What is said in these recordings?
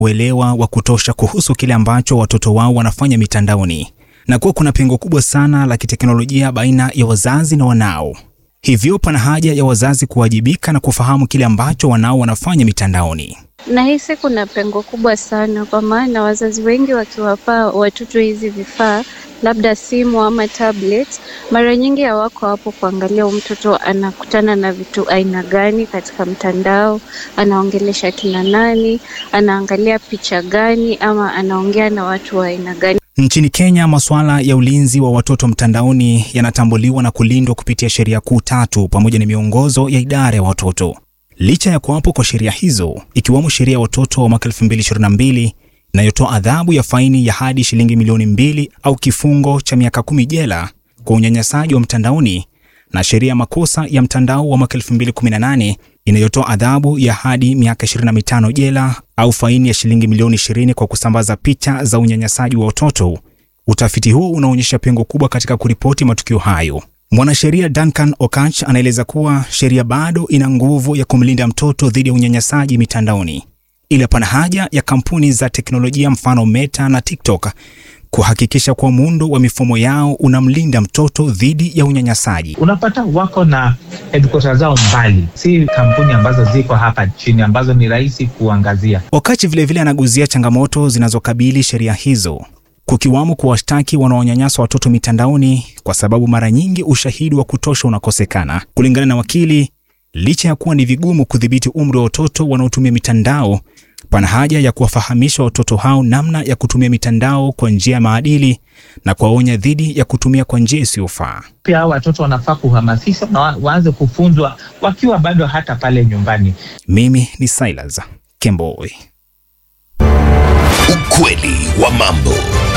uelewa wa kutosha kuhusu kile ambacho watoto wao wanafanya mitandaoni na kuwa kuna pengo kubwa sana la kiteknolojia baina ya wazazi na wanao. Hivyo pana haja ya wazazi kuwajibika na kufahamu kile ambacho wanao wanafanya mitandaoni. Nahisi kuna pengo kubwa sana, kwa maana wazazi wengi wakiwapa watoto hizi vifaa, labda simu ama tablet, mara nyingi hawako hapo kuangalia huyu mtoto anakutana na vitu aina gani katika mtandao, anaongelesha kina nani, anaangalia picha gani, ama anaongea na watu wa aina gani. Nchini Kenya, masuala ya ulinzi wa watoto mtandaoni yanatambuliwa na kulindwa kupitia sheria kuu tatu pamoja na miongozo ya idara ya watoto. Licha ya kuwapo kwa sheria hizo, ikiwemo sheria ya watoto wa mwaka 2022 inayotoa adhabu ya faini ya hadi shilingi milioni mbili au kifungo cha miaka kumi jela kwa unyanyasaji wa mtandaoni na sheria ya makosa ya mtandao wa mwaka 2018 inayotoa adhabu ya hadi miaka 25 jela au faini ya shilingi milioni 20 kwa kusambaza picha za unyanyasaji wa watoto. Utafiti huo unaonyesha pengo kubwa katika kuripoti matukio hayo. Mwanasheria Duncan Okach anaeleza kuwa sheria bado ina nguvu ya kumlinda mtoto dhidi ya unyanyasaji mitandaoni, ila pana haja ya kampuni za teknolojia mfano Meta na TikTok kuhakikisha kuwa muundo wa mifumo yao unamlinda mtoto dhidi ya unyanyasaji. Unapata wako na headquarters zao mbali, si kampuni ambazo ziko hapa chini ambazo ni rahisi kuangazia. Okach vilevile anaguzia changamoto zinazokabili sheria hizo kukiwamo kuwashtaki wanaonyanyasa watoto mitandaoni kwa sababu mara nyingi ushahidi wa kutosha unakosekana. Kulingana na wakili, licha ya kuwa ni vigumu kudhibiti umri wa watoto wanaotumia mitandao, pana haja ya kuwafahamisha watoto hao namna ya kutumia mitandao kwa njia ya maadili na kuwaonya dhidi ya kutumia kwa njia isiyofaa. Pia hao watoto wanafaa kuhamasishwa na wa- waanze kufunzwa wakiwa bado hata pale nyumbani. Mimi ni Silas Kemboi. Ukweli wa mambo.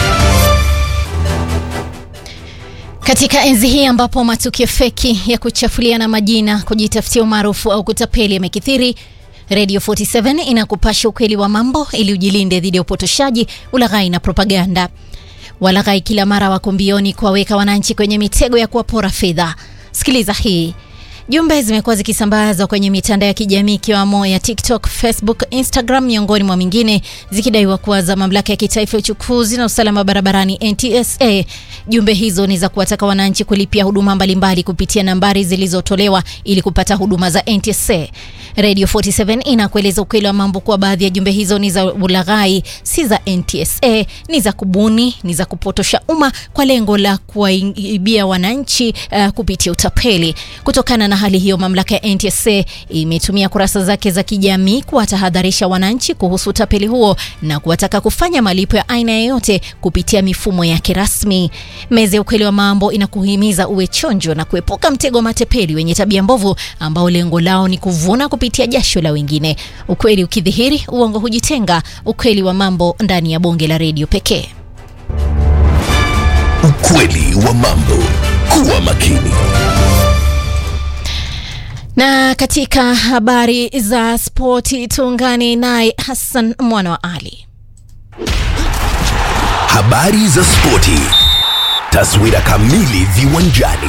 Katika enzi hii ambapo matukio feki ya kuchafuliana majina, kujitafutia umaarufu au kutapeli yamekithiri, Radio 47 inakupasha ukweli wa mambo ili ujilinde dhidi ya upotoshaji, ulaghai na propaganda. Walaghai kila mara wako mbioni kuwaweka wananchi kwenye mitego ya kuwapora fedha. Sikiliza hii. Jumbe zimekuwa zikisambazwa kwenye mitandao ya kijamii ikiwamo ya TikTok, Facebook, Instagram miongoni mwa mingine zikidaiwa kuwa za mamlaka ya kitaifa ya uchukuzi na usalama barabarani NTSA. Jumbe hizo ni za kuwataka wananchi kulipia huduma mbalimbali kupitia nambari zilizotolewa ili kupata huduma za NTSA. Radio 47 inakueleza ukweli wa mambo kuwa baadhi ya jumbe hizo ni za ulaghai, si za NTSA, ni za kubuni, ni za kupotosha umma kwa lengo la kuwaibia wananchi uh, kupitia utapeli. Kutokana na hali hiyo, mamlaka ya NTSA imetumia kurasa zake za kijamii kuwatahadharisha wananchi kuhusu utapeli huo na kuwataka kufanya malipo ya aina yoyote kupitia mifumo yake rasmi. Meza ya ukweli wa mambo inakuhimiza uwe chonjo na kuepuka mtego wa matepeli wenye tabia mbovu ambao lengo lao ni kuvuna kupitia jasho la wengine. Ukweli ukidhihiri, uongo hujitenga. Ukweli wa mambo ndani ya bonge la redio pekee. Ukweli wa mambo. Kuwa makini. Na katika habari za spoti tuungane naye Hassan mwana wa Ali. Habari za spoti. Taswira kamili viwanjani.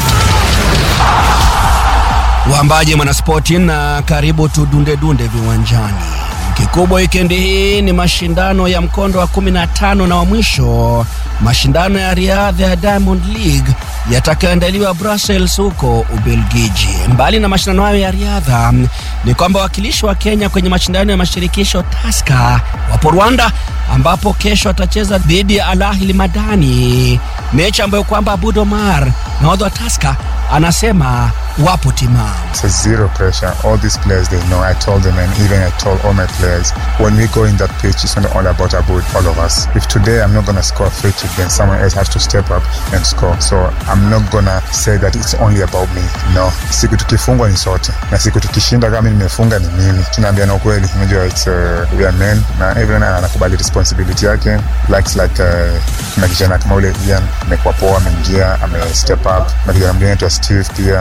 Wambaje mwanaspoti na karibu tudundedunde viwanjani. Kikubwa wikendi hii ni mashindano ya mkondo wa 15 na wa mwisho, mashindano ya riadha ya Diamond League yatakayoandaliwa Brussels huko Ubelgiji. Mbali na mashindano hayo ya riadha, ni kwamba wawakilishi wa Kenya kwenye mashindano ya mashirikisho Taska wapo Rwanda, ambapo kesho atacheza dhidi ya Al Ahly Madani, mechi ambayo kwamba Abud Omar nahodha wa Taska anasema wapo timamu. So zero pressure. All these players they know. I told them and even I told all my players when we go in that pitch it's not all about about all of us. If today I'm not gonna score a free kick then someone else has to step up and score. So I'm not gonna say that it's only about me. No. Siku tukifungwa ni sote. Na siku tukishinda kama nimefunga ni mimi. Tunaambiana ukweli. Unajua it's uh, we are men na everyone anakubali responsibility yake. Likes like uh, kuna kijana kama ule Ian amekuwa poa ameingia ame step up. Na kijana mwingine anaitwa Steve pia sisi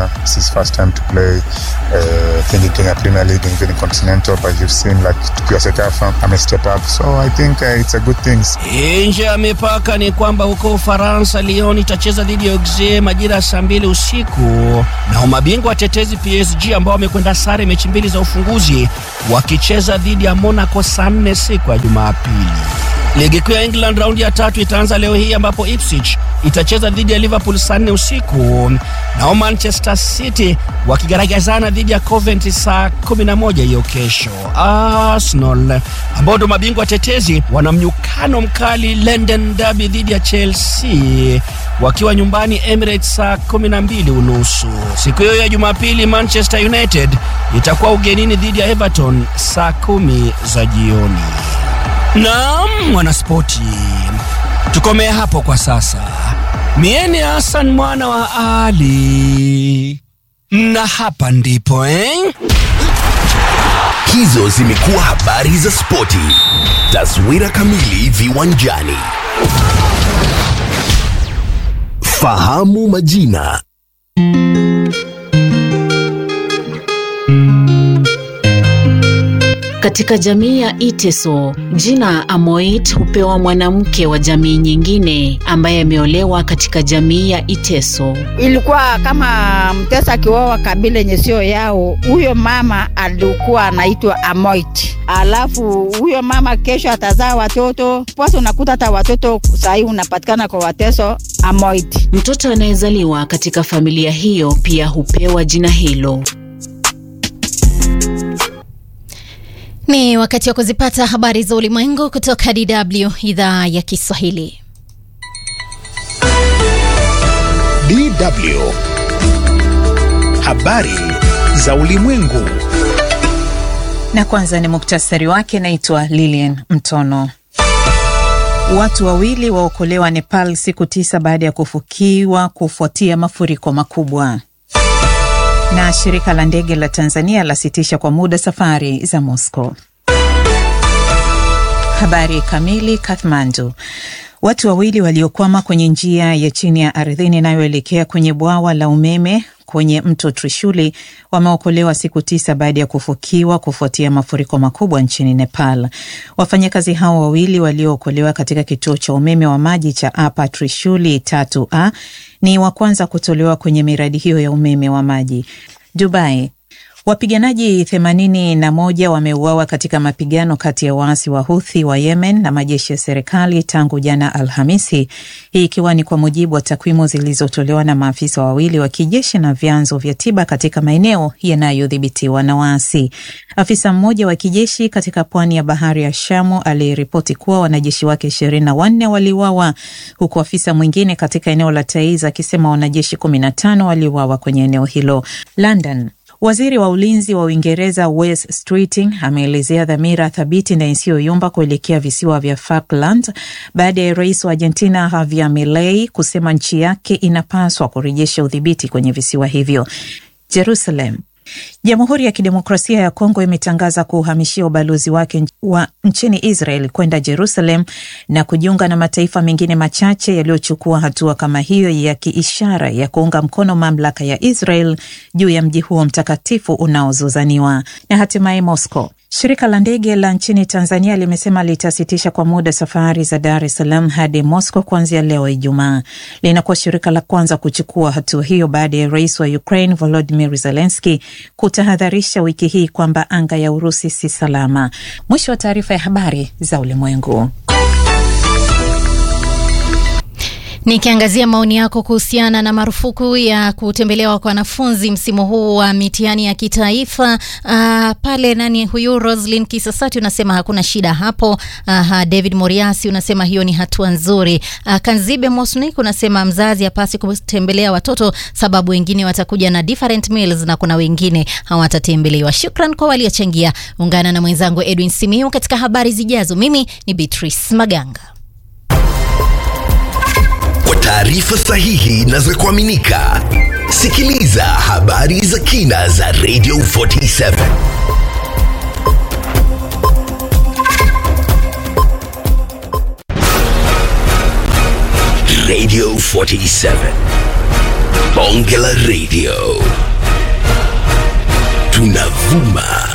his first time to play uh, I think in Kenya Premier League and even in Continental, but you've seen like tukiwa Sekafa ame step up, so I think uh, it's a good thing. Nje ya mipaka ni kwamba huko Ufaransa, Lyon itacheza dhidi ya Auxerre majira ya saa mbili usiku, na mabingwa watetezi PSG ambao wamekwenda sare mechi mbili za ufunguzi wakicheza dhidi ya Monaco saa nne siku ya Jumapili. Ligi kuu ya England raundi ya tatu itaanza leo hii ambapo Ipswich itacheza dhidi ya Liverpool saa nne usiku, nao Manchester City wakigaragazana dhidi ya Coventry saa 11 hiyo kesho. Arsenal ambao ndo mabingwa tetezi wana mnyukano mkali London Derby dhidi ya Chelsea wakiwa nyumbani Emirates saa 12 unusu. Siku hiyo ya Jumapili Manchester United itakuwa ugenini dhidi ya Everton saa kumi za jioni. Naam, mwanaspoti, tukomee hapo kwa sasa. Mieni Hassan mwana wa Ali, na hapa ndipo eh? Hizo zimekuwa habari za spoti. Taswira kamili viwanjani. Fahamu majina. Katika jamii ya Iteso, jina Amoit hupewa mwanamke wa jamii nyingine ambaye ameolewa katika jamii ya Iteso. Ilikuwa kama mtesa akioa kabila yenye sio yao, huyo mama alikuwa anaitwa Amoit. Alafu huyo mama kesho atazaa watoto posa, unakuta hata watoto sahii unapatikana kwa wateso Amoit. Mtoto anayezaliwa katika familia hiyo pia hupewa jina hilo. Ni wakati wa kuzipata habari za ulimwengu kutoka DW idhaa ya Kiswahili. DW habari za ulimwengu. Na kwanza ni muktasari wake. Naitwa Lilian Mtono. Watu wawili waokolewa Nepal siku tisa baada ya kufukiwa kufuatia mafuriko makubwa. Na shirika la ndege la Tanzania lasitisha kwa muda safari za Moscow. Habari kamili. Kathmandu. Watu wawili waliokwama kwenye njia ya chini ya ardhini inayoelekea kwenye bwawa la umeme kwenye mto Trishuli wameokolewa siku tisa baada ya kufukiwa kufuatia mafuriko makubwa nchini Nepal. Wafanyakazi hao wawili waliookolewa katika kituo cha umeme wa maji cha Apa Trishuli tatu a ni wa kwanza kutolewa kwenye miradi hiyo ya umeme wa maji. Dubai. Wapiganaji themanini na moja wameuawa katika mapigano kati ya waasi wa Huthi wa Yemen na majeshi ya serikali tangu jana Alhamisi, hii ikiwa ni kwa mujibu wa takwimu zilizotolewa na maafisa wawili wa kijeshi na vyanzo vya tiba katika maeneo yanayodhibitiwa na waasi. Afisa mmoja wa kijeshi katika pwani ya bahari ya Shamu aliripoti kuwa wanajeshi wake ishirini na wanne waliuawa huku afisa mwingine katika eneo la Taiz akisema wanajeshi kumi na tano waliuawa kwenye eneo hilo. London. Waziri wa ulinzi wa Uingereza Wes Streeting ameelezea dhamira thabiti na isiyoyumba kuelekea visiwa vya Falkland baada ya rais wa Argentina Javier Milei kusema nchi yake inapaswa kurejesha udhibiti kwenye visiwa hivyo. Jerusalem. Jamhuri ya Kidemokrasia ya Kongo imetangaza kuuhamishia ubalozi wake wa nchini Israel kwenda Jerusalem na kujiunga na mataifa mengine machache yaliyochukua hatua kama hiyo ya kiishara ya kuunga mkono mamlaka ya Israel juu ya mji huo mtakatifu unaozozaniwa. Na hatimaye Moscow. Shirika la ndege la nchini Tanzania limesema litasitisha kwa muda safari za Dar es Salaam hadi Moscow kuanzia leo Ijumaa. Linakuwa shirika la kwanza kuchukua hatua hiyo baada ya rais wa Ukraine Volodymyr Zelensky kutahadharisha wiki hii kwamba anga ya Urusi si salama. Mwisho wa taarifa ya habari za ulimwengu. Nikiangazia maoni yako kuhusiana na marufuku ya kutembelewa kwa wanafunzi msimu huu wa mitihani ya kitaifa. Uh, pale nani huyu Roslyn Kisasati unasema hakuna shida hapo. Uh, David Moriasi unasema hiyo ni hatua nzuri. Uh, Kanzibe Mosnik unasema mzazi hapasi kutembelea watoto sababu wengine watakuja na different meals na kuna wengine hawatatembelewa. Shukran kwa waliochangia. Ungana na mwenzangu Edwin Simiu katika habari zijazo. Mimi ni Beatrice Maganga. Kwa taarifa sahihi na za kuaminika, sikiliza habari za kina za Radio 47. Radio 47. Bonge la Radio. tunavuma